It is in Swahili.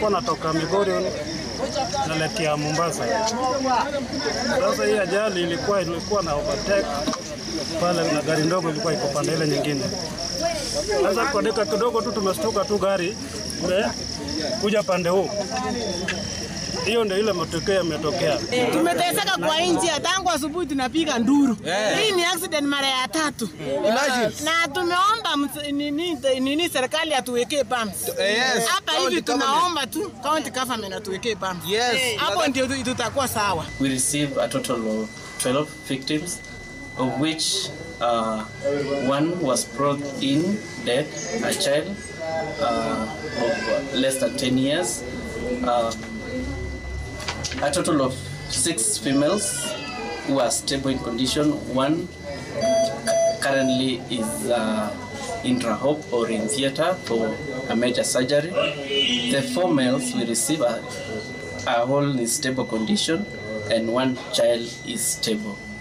walikuwa natoka Migori naelekea Mombasa. Sasa hii ajali ilikuwa ilikuwa na overtake pale na gari ndogo ilikuwa iko pande ile nyingine. Sasa kwa dakika kidogo tu tumeshtuka tu gari kuja pande huu. Hiyo ndio ile matokeo yametokea. Tumeteseka kwa nchi tangu asubuhi tunapiga nduru. Hii ni accident mara ya tatu. Na tumeomba ms- nini, nini serikali atuwekee pumps. Yes. Hapa hivi tunaomba tu county government atuwekee pumps. Yes. Hapo ndio tu- tutakuwa sawa. we received a total of 12 victims, of which uh, one was brought in dead, a child uh, of less than 10 years. Uh, a total of six females who are stable in condition. One currently is uh, in Rahop or in theater for a major surgery. The four males we receive are, are all in stable condition and one child is stable.